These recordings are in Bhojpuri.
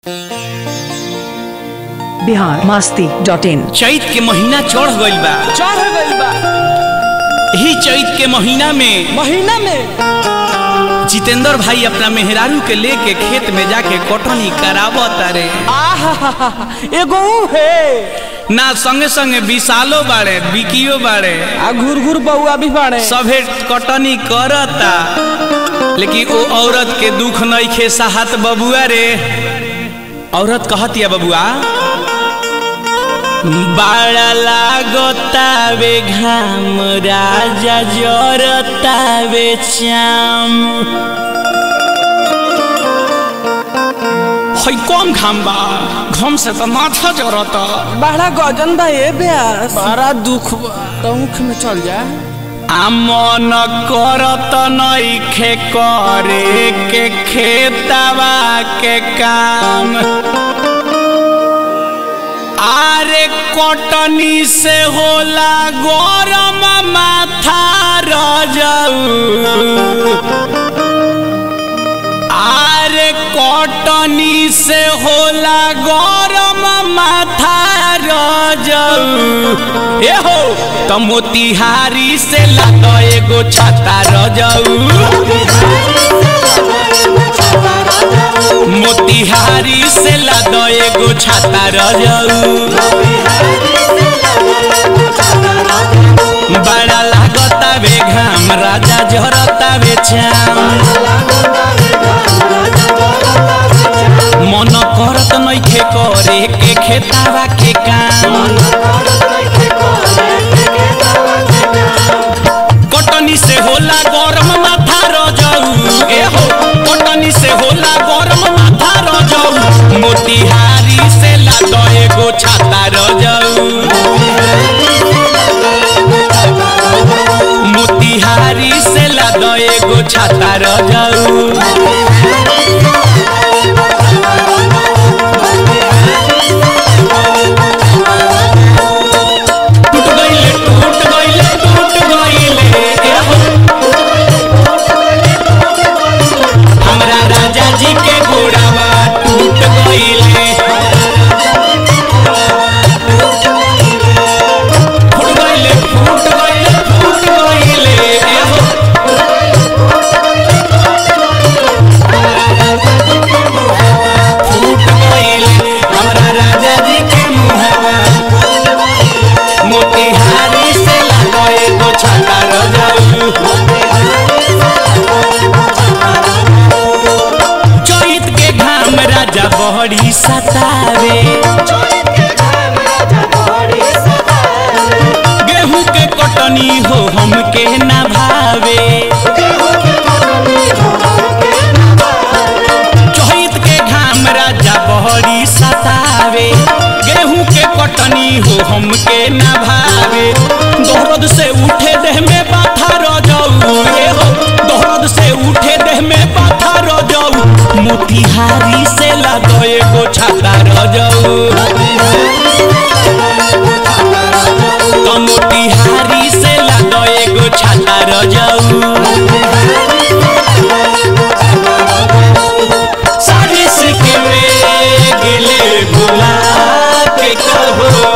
बिहार मास्ती डॉट इन चैत के महीना चढ़ गइल बा चढ़ गइल बा यही चैत के महीना में महीना में जितेंद्र भाई अपना मेहरारू के लेके खेत में जाके कटनी करावत रे आहा एगो ऊ है ना संगे संगे विशालो बाड़े बिकियो बाड़े आ घुर घुर बउआ भी बाड़े सभे कटनी करता लेकिन वो औरत के दुख नइखे साहत बबुआ रे औरत कहतिया बबुआ बाड़ा लागतावे घाम राजा जरतावे श्याम है कम घाम बा घाम से तो माथा जरता बड़ा गजन बा ए ब्यास बड़ा दुख बा तो मुख में चल जा আমন করত নইখে করে के खेतवा के काम আরে কটনি से होला গরম মাথা রজাউ আরে কটনি से होला গরম মাথা রজাউ ए हो त मोतिहारी से लाद एगो छाता रजाऊ मोतिहारी से लाद एगो छाता रजाऊ बड़ा लागता बे घाम राजा झरता बे छाम मन करत नइखे करे के खेतावा के काम कटनी से होला गरम माथा रजाऊ ए हो कटनी से होला गरम माथा रजाऊ मोतिहारी से लाद एगो छाता रजाऊ मोतिहारी से लाद एगो छाता रजाऊ टूट गइले टूट गइले टूट गइले ए हो हमरा राजा जी के घोड़ावा टूट गइले फूट गइले फूट गइले फूट गइले ए हो फूट गइले हमरा राजा जी के मुहावा मोतिहारी से लगाए एगो छाता रजाऊ चैत के घाम राजा बहरी सतावे गेहूं के कटनी हो हमके ना भावे चैत के घाम राजा बहरी सतावे गेहूं के कटनी हो हमके ना भावे दर्द से उठे देह में बाथा रजाऊ ए हो दर्द से उठे देह में बाथा रजाऊ मोतिहारी से लागो एगो छाता रजाऊ तो मोतिहारी से लागो एगो छाता रजाऊ साजिश के में गिले भुला के कहो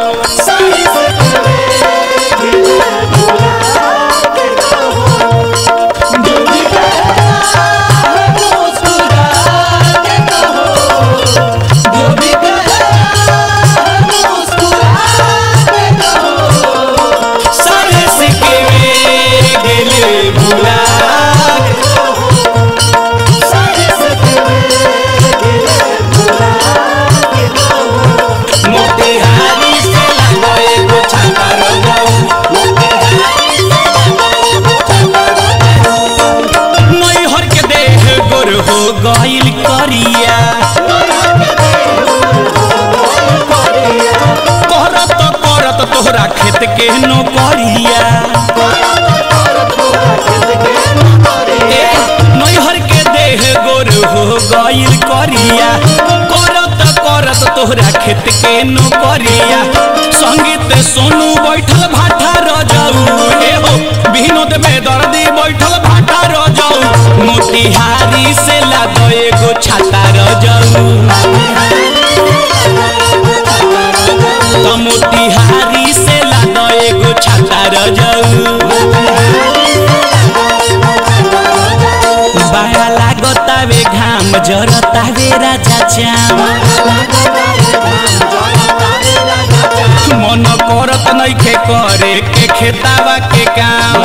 साजिश के में गिले भुला के मोतिहारी से लागो एगो छाता रजाऊ नैहर के देह गोर हो गइल करिया करत करत तोहरा खेत के नौकरिया ए, नैहर के देह गोर हो गइल करिया करत करत तोहरा खेत के नौकरिया संगीत सोनू बैठल भाटा रजाऊ ए हो विनोद में दर्दी बैठल भाटा रजाऊ मोतिहारी से लागो एगो छाता रजाऊ मोतिहारी से लाद एगो छाता रजऊ बड़ा लागतावे घाम जरतावे राजा चाम मन करत नइखे करे के खेतावा के काम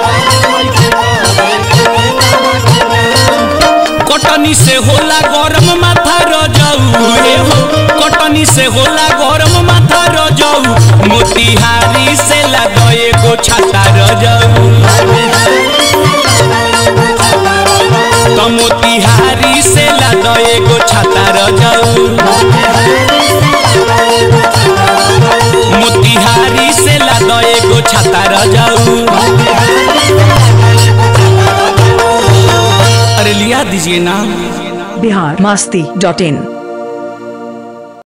कटनी से होला गरम माथा रजऊ हे हो कटनी से होला गरम माथा रजऊ मोतिहारी से लाद एगो छाता रजऊ त मोतिहारी से लाद एगो छाता रजऊ मोतिहारी से लाद एगो छाता रजऊ अरे लिया दीजिए ना बिहार मस्ती डॉट इन